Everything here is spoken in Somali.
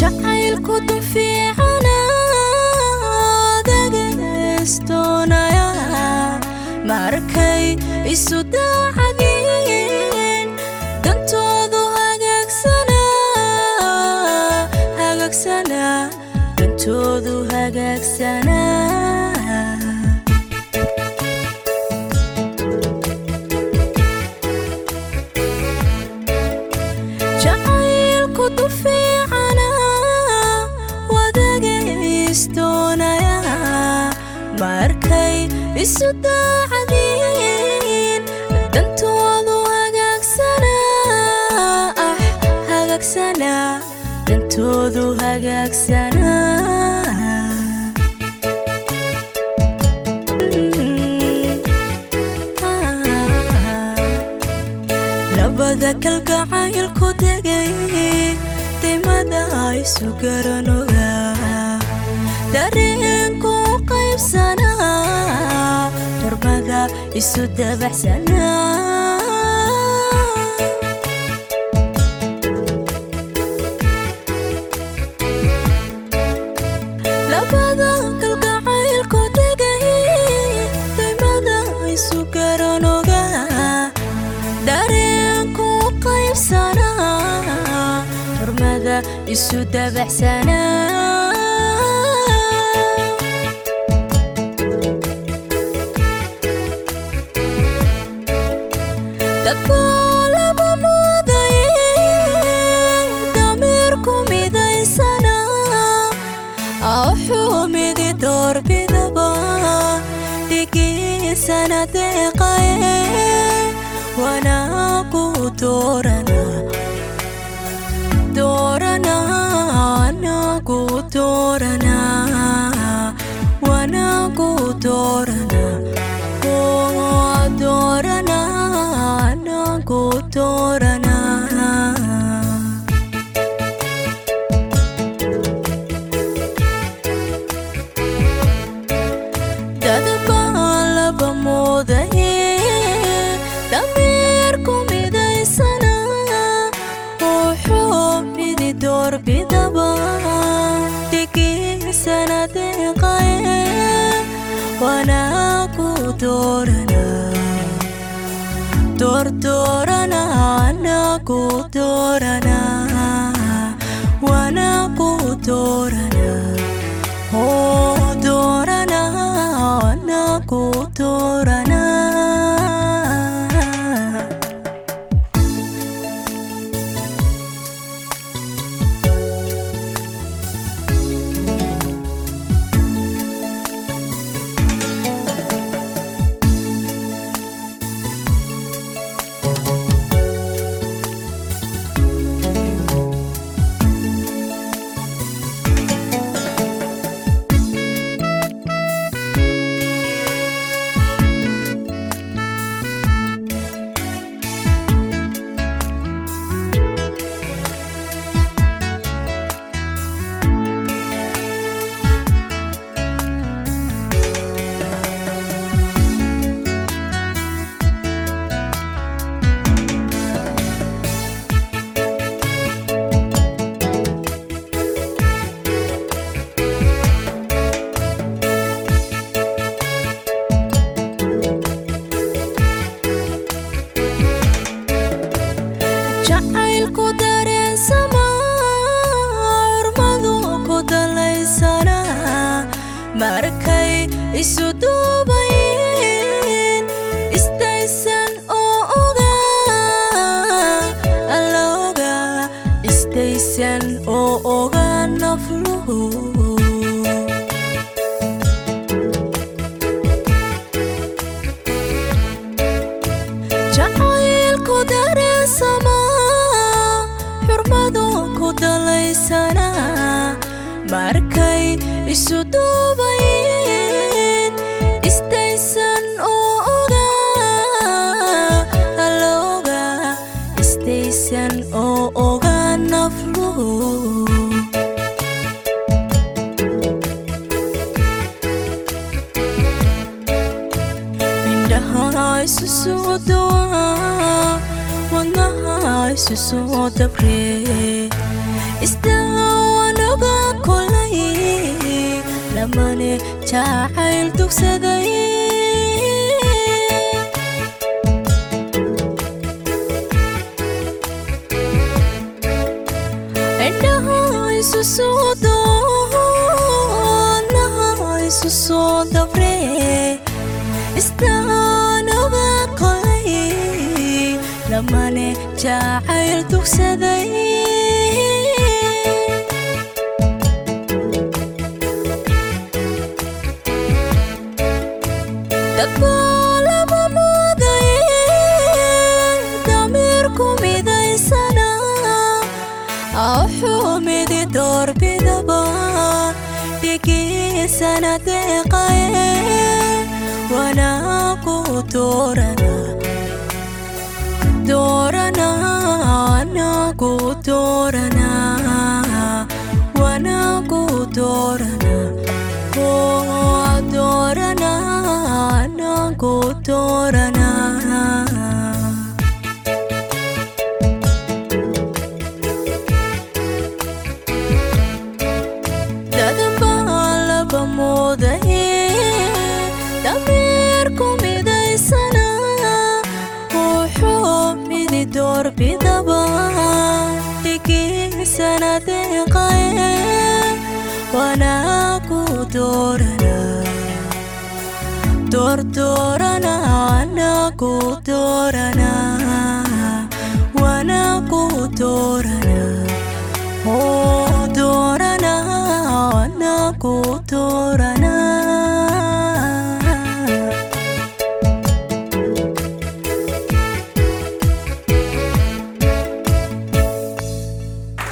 jacaylku dun fiicana dagaystoonaya markay isu daacadiin dantoodu hagaagsana hagaagsana dantoodu hagaagsana jacaylku dun fiicana wadagaystoonaya markay isu daacadiin dantoodu hagaagsana ah hagaagsana dantoodu hagaagsana labada kalgacaylku degay dimada isu garanoga dareenku qaybsana xurmada isu dabaxsana labada kalgacaylku degay dimada isu garanoga dareenku qaybsana xurmada isu dabaxsana dadbaa laba muday damiirku midaysana wuxuu midi doorbidaba dhigiisana deeqaye wanaagu doorana doorana anagu doorana wanaagu doorana oo doorana anagu doorana dadbaa laba moodaye damiirku midaysana wuxuu midi doorbidaba dhigiisana deeqaye wanaagu doorana doordoorana anagu doorana wanaagu doorana oo doorana anagu doorana jacaylku dareensama xurmadu ku dalaysana markay isu duubayin istaysan oo oga alla oga istaysan oo oga nafluhu jacaylku dareensama xurmadu ku dalaysana markay isu duubayin istaysan oo oga alla oga istaysan oo oga nafluhu indhaha isu soo dawaa wadnaha isu soo dabree isdaawana lamane jacayl dugsaday indhaha isu soo doonaha isu soo dabre istaan oga qolay lamane jacayl dugsaday dadbaa lama mooday damiirku midaysana axumidi doorbidaba dhigiisana deeqaye wanaagu doorana doorana anagu doorana wanaagu doorana oo doorana anagu doorana dadbaa laba moodaye damiirku midaysana wuxuu midi doorbidaba dhigiisana deeqaye wanaagu doorana doordoorana anagu doorana wanaagu doorana